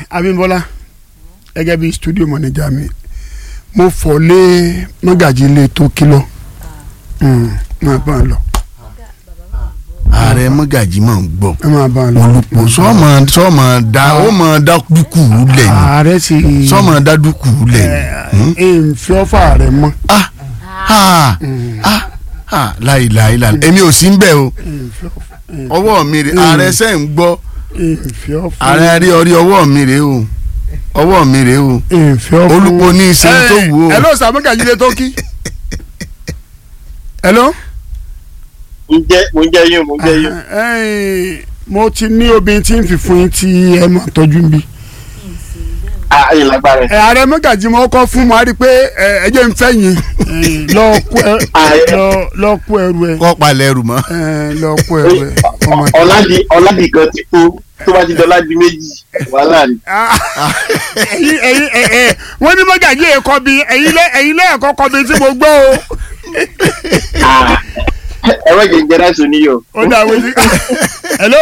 Abímbọ́lá gẹ́gẹ́ bí studio manager mi mo fọ̀ lé mọ́gàjì ilé tó kìlọ̀ máa bá a lọ ààrẹ mọ́gàjì máa ń gbọ́ ẹ máa bá a lọ. olùpọ̀ sọ́ọ̀mọ sọ́ọ̀mọ da ó mọ da dúkù lẹ̀ ni ààrẹ sì sọ́ọ̀mọ da dúkù lẹ̀ ni. ẹ ń fi ọ́fà rẹ mọ́. ah ah ah ah láìláì láì èmi ò sí ń bẹ̀ o ọwọ́ mi rè ààrẹ sẹ́ ń gbọ́ ń fi ọ́fà ààrẹ rí orí ọwọ́ mi rè o ọwọ́ mi rè o ń fi ọ́fà. olùpọ̀ ní í ṣe tó wù o. hello sir mọ́gàjì ilé tó kí. hello. mo ń jẹ mo ń jẹ yín mo ń jẹ yín. Ẹ́ẹ̀, mo ti ní obìnrin tí ń fi fún yín tí ẹ máa tọ́jú bí. ààyè lágbára ẹ. ààrẹ mọ́gàjì mo kọ́ fún mo á rí i pé ẹ ẹ jẹ́ ń fẹ́ yín ẹ, lọ kó ẹ- Ààrẹ. lọ- lọ kó ẹrù ẹ kọ́ palẹ̀ ẹrù mọ́. ẹ, lọ kó ẹrù ẹ. ọmọ ẹ. ọ̀làdì ọ̀làdì kan ti kú tó bá ti dọ́là di méjì wàhálà ni. Ah, ẹ̀yin ẹ̀yin ẹ ẹ wọ́n ní mọ́gàjì ẹ̀kọ́ bí ẹ̀yin lẹ́ ẹ̀yin lẹ́ ẹ̀kọ́ kọ́ bí tí mo gbọ́ o. Ah, ẹ wá jẹ jẹrẹ sọ níyọ. ó dà wọ́n sí. hello.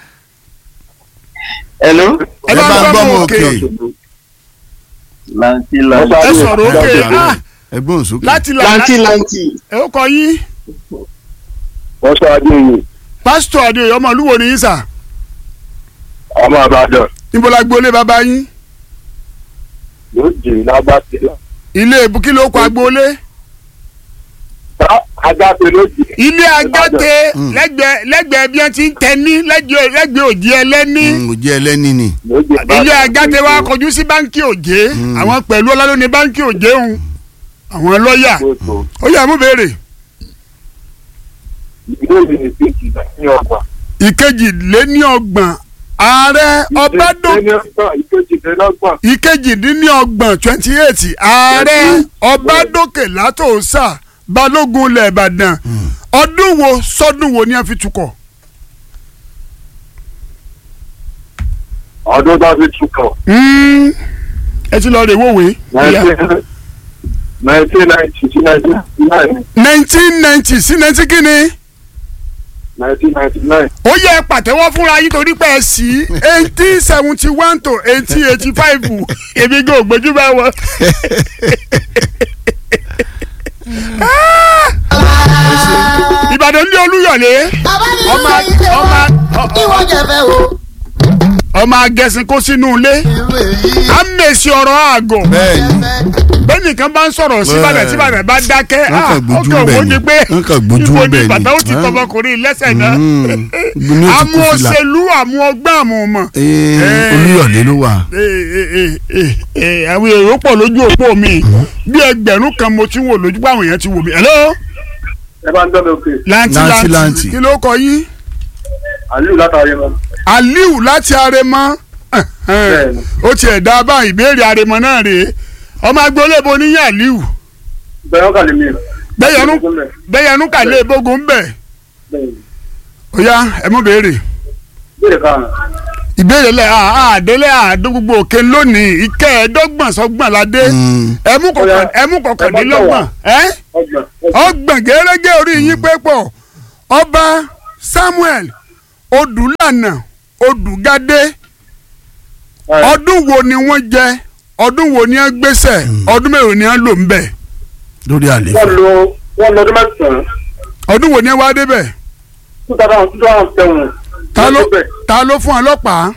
hello. ẹ bá ń gbọ́ mọ òkè. lanti lanti. ẹ sọ̀rọ̀ òkè ah ẹgbọ́n sókè. láti là lanti lanti. ẹ ó kọ yín wọ́n sọ adé yìí pásítọ̀ adéyẹ ọmọ olúwo ni yín sà ọmọ àbàdàn níbo la gbólé bàbá yín yóò jẹ lágbàtẹ. ilé ìbùkí ló kọ agbólé agbáfe ló jẹ. ilé agáte Mm. lẹ́gbẹ̀ẹ́ lẹ́gbẹ̀ẹ́ bí wọ́n ti ń tẹni lẹ́gbẹ̀ẹ́ lẹ́gbẹ̀ẹ́ òjì ẹlẹ́ni Mm, òjì ẹlẹ́ni ni. ilé agáte wa kọjú sí báńkì òjé Mm. àwọn pẹ̀lú ọlá ló ní báńkì òjé ń àwọn lọ́ọ̀yà ó yá mú béèrè ìbéèrè ní péjì ní ọgbà. ìkejì lé ní ọgbọ̀n ààrẹ ọbádọ́ ìkejìlélọ́gbọ̀n. ìkejìdínlọ́gbọ̀n twenty eight ààrẹ ọbádókè látòsà balógun ilẹ̀ ìbàdàn ọdún wo sọdún wo ni a fi tukọ̀ ọdún tó fi túkọ̀. Mm, ẹ ti lọ rè wòwe. nineteen ninety sí nineteen ninety nine. nineteen ninety sí nineteen kínní nineteen ninety nine. ó yẹ pàtẹ́wọ́ fúnra yín torí pé ẹ sí eighteen seventy one to eighteen eighty five èmi gò gbójú bá wọn. ìbàdàn ní olúyọ̀lé bàbá mi ọmọ ló ṣe ọmọ wọn ìwọ jẹfẹ o. ọmọ agẹṣin kó sínú ilé irú èyí à ń mèsì ọ̀rọ̀ àgọ̀ bẹ́ẹ̀ni bẹ́ẹ̀ nìkan bá ń sọ̀rọ̀ síbàdàn síbàdàn bá dákẹ́ Wọ́n kàn gbójú ọkàn bẹ́ẹ̀ òwò ni. ni pé Wọ́n kàn gbójú ibo ni bẹ́ẹ̀ ni. bàtà ó ti Hàn. tọmọkùnrin lẹ́sẹ̀ náà Mm, ní o ti àmú kó fìlà. òṣèlú àmú ọgbọ́n àmú ọmọ. Ee, olúyọ̀lé ló wà. àwọn èrò pọ̀ lójú òpó mi bí ẹgbẹ̀rún kan mo ti wò lójú pé àwọn èèyàn ti wò mí. hello ẹ bá ń dọ́nà òkè. lanti Lanti, lanti lanti. kí ló kọ yín aliu látàrí wọn. aliu láti arẹmọ Bẹ́ẹ̀ni. ó tiẹ̀ dá bá ìbéèrè arẹmọ náà rèé ọmọ agboolé bo níyàn aliu bẹ́ẹ̀ ọkà lè mi. bẹ́yẹnú bẹ́yẹnú kàlẹ́ ìbógun bẹ̀ ó yá ẹ mú béèrè bẹ́ẹ̀ kan. ìbéèrè lẹ àdélé àdó gbogbo òkè lónìí ìkẹẹ̀ẹ́dọ́gbọ̀n sọ́gbọ̀n ládé Mm, ẹmú kọkàn Ó yá. ẹmú kọkàndínlọ́gbọ̀n ẹ ọgbọ̀n. ọgbọ̀n gẹ́rẹ́gẹ́ orí yín pé pọ̀ ọba Samuel Odùlànà Odùgádé ọdún wo ni wọ́n jẹ ọdún wo ni wọ́n gbéṣẹ̀ ọdún mélòó ni wọ́n lò ń bẹ̀ lórí wọ́n àléfà. lo wọ́n lọ ọdún mẹ́sàn-án ọdún wo ni wọ́n wá débẹ̀ two thousand two thousand seven. ta ló ta ló fún ọlọ́pàá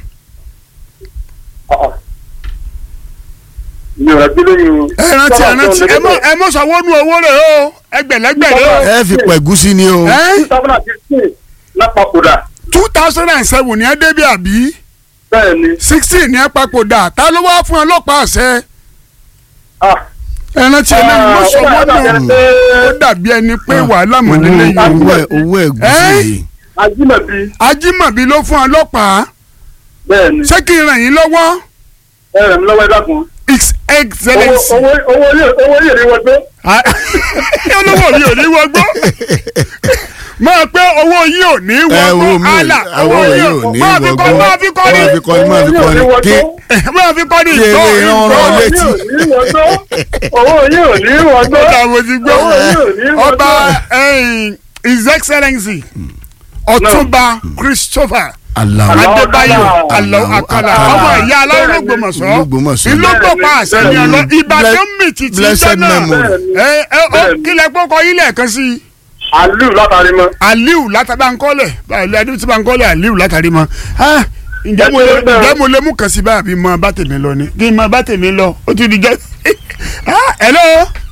mi ò rẹ̀ bí lóyún. ẹ rántí ẹ rántí ẹ mọ ẹ mọ sọwọ́nù owó rẹ̀ o ẹgbẹ̀lẹ́gbẹ̀ rẹ̀ o ẹ fi pẹ̀gúsí ni o. ẹ two thousand and fifteen lápapòdà. two thousand and seven ni ẹ débi àbí bẹ́ẹ̀ ni. sixteen ni ẹ papòdà ta ló wá fún ọlọ́pàá àṣẹ ah ẹ rántí ẹ lẹ́yìn mọ sọwọ́nù ó dàbí ẹni pé wàhálà mọ̀ nílé yìí owó ẹ owó ẹ̀gúsí yìí. ajímọ̀bí. ajímọ̀bí ló fún ọlọ́pàá bẹ́ẹ̀ ni. ṣé kí n ràn yín lọ́wọ́ ẹ rẹ̀ mi lọ́wọ́ ẹ dákun. his owó excellence owó owó yìí owó yìí rí wọ́n tó. Ah, olówó mi ò ní wọgbó máa pé owó yìí ò ní ẹ wo wọgbó mi àlà owó yìí ò ní máa fi kọ́ máa fi kọ́ máa fi ní kọ́ ní máa fi kọ́ ní kí máa fi kọ́ ní kí ìgbọ́ eré rán rán ìgbọ́ létí. owó yìí ò ní wọ́n tó. ọ̀dà mo ti gbọ́ owó yìí ò ní wọ́n tó. ọba eh, his excellency ọ̀túnba christopher Alao adébáyọ̀ Alao alọ́ akala Akala. ọmọ ìyá aláwọ̀ lọ́gbọ̀mọ̀sọ́ Ológbòmọ̀ṣọ́. ìlógbò pa àṣẹ ní ọlọ́ ìbàdàn Ble- mi títí blessed jọ́nà memory. ẹ ẹ ó kílẹ̀ pọ́kọ́ ilẹ̀ kan sí i aliu látàrí mọ́. aliu látàbánkọ́lẹ̀ báyìí adé tí bankọ́lẹ̀ aliu látàrí mọ́ ah ǹjẹ́ mo Ẹ ṣe bẹ́ẹ̀. ǹjẹ́ mo lè mú kàn sí báyìí mọ bá tèmi lọ ni kí n mọ bá tèmi lọ ó ti di jẹ́ ah hello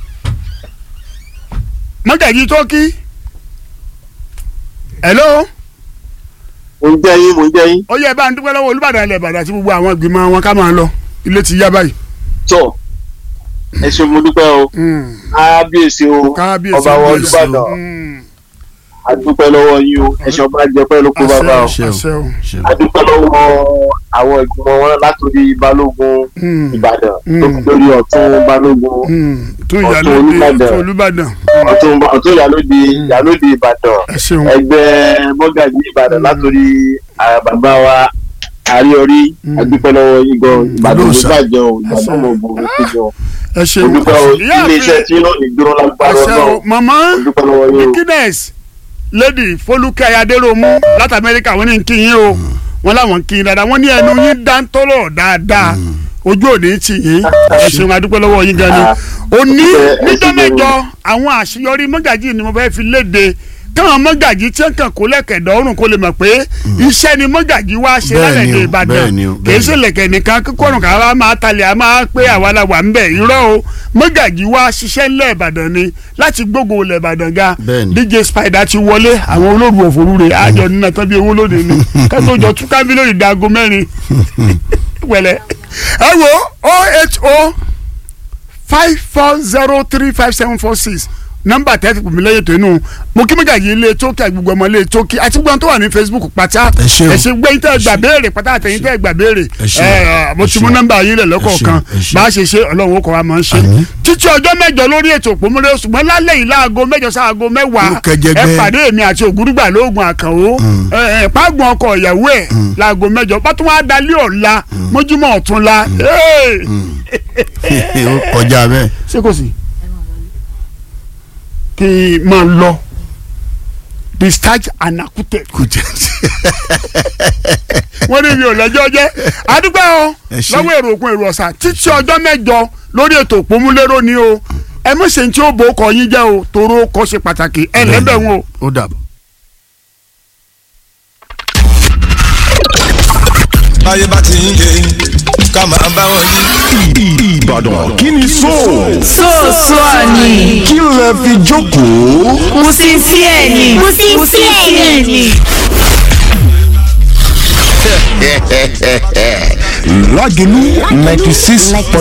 mọ́gàjì tó kí hello mo ń jẹ́ yín mo ń jẹ́ yín. ó yẹ bá ń dúpẹ́ lọ́wọ́ olùbàdàn ilẹ̀ ìbàdàn àti gbogbo àwọn ìgbìmọ̀ wọn ká máa lọ ilé ti yá báyìí. tọ́ ẹ ṣe mo dúpẹ́ o Mm. kábíyèsí o kábíyèsí ọba wọn kábíyèsí. olùbàdàn Mm. a dúpẹ́ lọ́wọ́ yín o ẹ ṣe ọba jẹ pẹ́ ló kó bàbá o Àṣẹ o. àṣẹ o. Ṣe- a dúpẹ́ lọ́wọ́ àwọn ìgbìmọ̀ wọn látòrí balógun Mm. ìbàdàn Mm. tó fi lórí ọ̀tún balógun Mm. tún Ọ̀tún ìyálóde Olúbàdàn. tún olùbàdàn ọ̀tún ọ̀tún ìyálóde ìyálóde ìbàdàn ẹ ṣeun ẹgbẹ́ mọ́gàjì ìbàdàn látòrí ah, bàbá wa àríọrí Mm. a dúpẹ́ lọ́wọ́ yín gan ìbàdàn ló Olóòṣà. bàjẹ́ o ìbàdàn mọ̀ bò ó sí gan ẹ o ṣeun dúpẹ́ o ìyá ilé iṣẹ́ mi tí náà ní dúró lágbára àṣẹ náà o màmá o dúpẹ́ lọ́wọ́ yín o. guinness lady folúkẹ́ ayadéròmù láti amẹ́ríkà wọ́n ní kí yín o wọ́n láwọn kí yín dáadáa wọ́n ní ẹnu yín dáńtọ́rọ̀ dáadáa ojú òní tì yín ẹ ṣeun adúpẹ́ lọ́wọ́ yín gan ni òní ẹ ṣe níjọ́ gan ni. mẹ́jọ àwọn àṣeyọrí mọ́gàjì ni mo fẹ́ fi léde káwọn mọ́gàjì tí wọ́n kàn kó lẹ́kẹ̀dọ̀ ọ̀run kó lè mọ̀ pé iṣẹ́ ni mọ́gàjì wá ṣe Bẹ́ẹ̀ lálẹ́ ni ní o, ìbàdàn bẹ́ẹ̀ ni o, kì í bẹ́ẹ̀ ṣe lẹ̀kẹ̀ nìkan kíkọ́rùn ká wá máa talẹ̀ a máa pé àwa la wà ń bẹ̀ irọ́ o mọ́gàjì wá ṣiṣẹ́ ńlẹ̀ ìbàdàn ni láti gbógun ilẹ̀ ìbàdàn ga Bẹ́ẹ̀ ni. dj spider ti wọlé àwọn olóòrùn òfurufú rẹ̀ àjọ nínú tán bí owó lóde ni kátó jọ tún kábílẹ̀ ìdágo mẹ́rin wẹ̀lẹ̀ ẹ wo oh eight oh five four zero three five seven four six nọ́mbà tẹ́tí pèmí lẹ́yìn tó inú mo kí mẹ́gàjì ilé tókì àgbègbè ọmọ ilé tókì àti gbọ́n tó wà ní facebook pátá Ẹ ṣé o. ẹ ṣe gbé yín tẹ́ gbà béèrè pátá àtẹ̀yìn tẹ́ gbà béèrè Ẹ ṣé o. ẹ mo Ẹ ti ṣé mú o. nọ́mbà yín lẹ̀ lọ́kọ̀ọ̀kan Ẹ ṣé o. bá a ṣe ṣe ọlọ́run ó kọ́ wa máa ń ṣe Àmín. títí ọjọ́ mẹ́jọ lórí ètò òpómúlé ṣùgbọ́n lálẹ́ yìí láago mẹ́jọ sáago mẹ́wàá Ó kẹjẹgbẹ́. ẹ pàdé èmi àti ògúrúgbà lóògùn àkànwó ẹ ẹ pàgbọ́n ọkọ ìyàwó ẹ̀ láago mẹ́jọ bá tún wá dalẹ́ ọ̀la mójúmọ́ ọ̀túnla Hey! ó kọjá bẹ́ẹ̀. ṣé kò sí kí n máa lọ discharge and acquitted kò jẹ́ wọ́n ní mi ò lẹ́jọ́ jẹ́ àdúgbò o Ẹ ṣé. lọ́wọ́ èrò òkun èrò ọ̀sà títí ọjọ́ mẹ́jọ lórí ètò òpómúlérò ni o ẹ mọ̀ ṣe tí ó bò ó kọ yín jẹ́ o toró kọ́ ṣe pàtàkì ẹ lẹ́bẹ̀ wọn o. ó dàbọ̀. báyé bá ti ń yé ká máa bá wọn yí. Ìbàdàn kí ni so Sọ́ọ̀sọ́ ni. kí lẹ fi jókòó. Musisi ẹ̀ ni. Musisi ẹ̀ ni. Lágẹ̀lú ninety six